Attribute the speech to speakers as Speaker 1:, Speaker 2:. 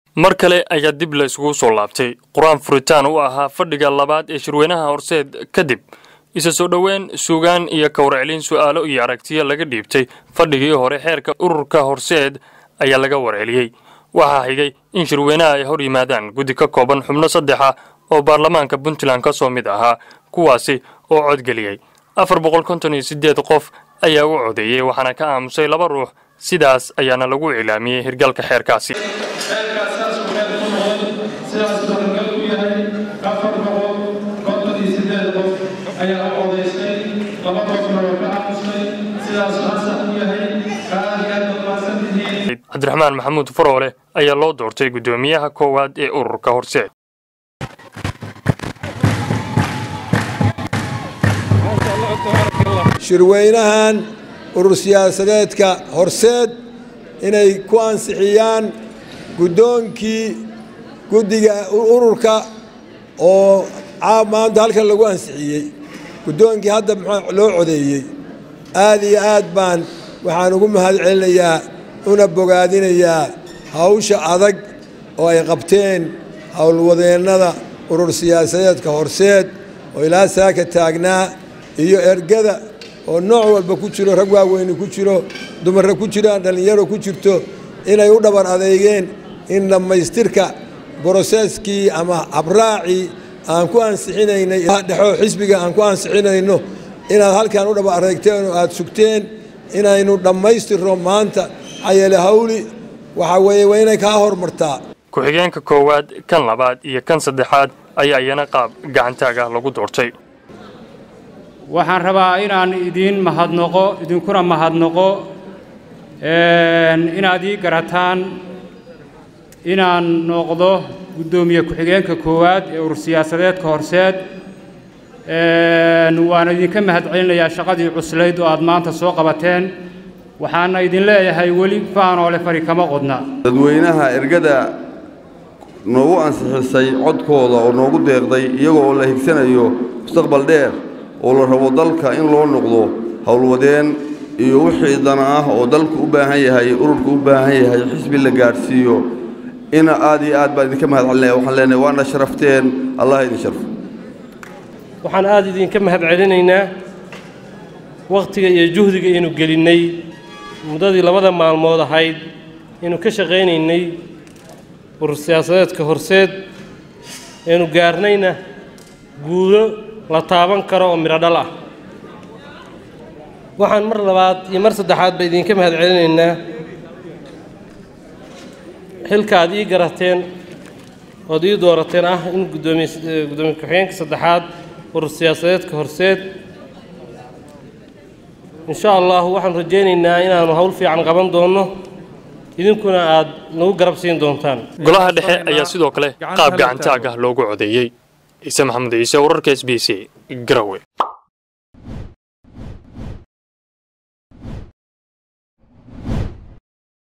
Speaker 1: mar kale ayaa dib la isugu soo laabtay qur-aan furitaan u ahaa fadhiga labaad ee shirweynaha horseed kadib isa soo dhoweyn suugaan iyo kawrcelin su'aalo iyo aragtiyo laga dhiibtay fadhigii hore xeerka ururka horseed ayaa laga warceliyey waxaa xigay in shirweynaha ay hor yimaadaan guddi ka kooban xubno saddexa oo baarlamaanka puntland ka soo mid ahaa kuwaasi oo codgeliyey afar boqol konton iyo siddeed qof ayaa u codeeyey waxaana ka aamusay laba ruux sidaas ayaana lagu cilaamiyey hirgalka xeerkaasi
Speaker 2: xeerkaas saas uu meel ku noqon sidaas suuragal u yahay afar boqol konton iyo siddeed qof ayaa u codaysay laba qofna waa ka aamusay sidaasuu ansax u yahay aad iyo aad baad mahadsan tihiin
Speaker 1: cabdiraxmaan maxamuud faroole ayaa loo doortay guddoomiyaha koowaad ee ururka horseed
Speaker 3: shirweynahan urur siyaasadeedka horseed inay ku ansixiyaan guddoonkii guddiga ururka oo caab maanta halkan lagu ansixiyey guddoonkii hadda muxuu loo codeeyey aad iyo aad baan waxaan ugu mahad celinayaa una bogaadinayaa hawsha adag oo ay qabteen howlwadeennada urur siyaasadeedka horseed oo ilaa saaka taagnaa iyo ergada oo nooc walba ku jiro rag waaweyni ku jiro dumarra ku jiraan dhallinyaro ku jirto inay u dhabar adeegeen in dhammaystirka broseskii ama habraacii aan ku ansixinaynay dhexoo xisbiga aan ku ansixinayno inaad halkan u dhabar adeegteen oo aad sugteen inaynu dhammaystirno maanta xayeele hawli waxaa weeye waa inay kaa hormartaa
Speaker 1: ku-xigeenka koowaad kan labaad iyo kan saddexaad ayaa iyana qaab gacantaaga lagu doortay
Speaker 4: waxaan rabaa inaan idiin mahadnoqo idinkuna mahadnoqo inaad ii garataan inaan noqdo guddoomiye ku-xigeenka koowaad ee urur siyaasadeedka horseed waana idinka mahad celinayaa shaqadii cuslayd oo aad maanta soo qabateen waxaana idin leeyahay weli faanoole fari kama qodna
Speaker 5: dadweynaha ergada noogu ansixisay codkooda oo noogu deeqday iyagoo oo la higsanayo mustaqbal dheer oo la rabo dalka in loo noqdo howlwadeen iyo wixii dana ah oo dalku u baahan yahay ururku u baahan yahay xisbi la gaadhsiiyo ina aad iyo aad baan idinka mahad celinaya waxaan leenahay waana sharafteen allah idin sharfo
Speaker 6: waxaan aad idinka mahad celinaynaa wakhtiga iyo juhdiga aynu gelinnay muddadii labada maalmood ahayd aynu ka shaqaynaynay urur siyaasadeedka horseed aynu gaarnayna guulo la taaban karo oo midho dhal ah waxaan mar labaad iyo mar saddexaad ba idinka mahad celinaynaa xilka aad ii garateen ood ii doorateen ah in guddoomiye guddoomiye ku-xigeenka saddexaad urur siyaasadeedka horseed insha allahu waxaan rajaynaynaa inaanu hawl fiican qaban doonno idinkuna aad nagu garab siin doontaan
Speaker 1: golaha dhexe ayaa sidoo kale qaab gacantaaga loogu codeeyey ciise maxamed ciise wararka s b c garowe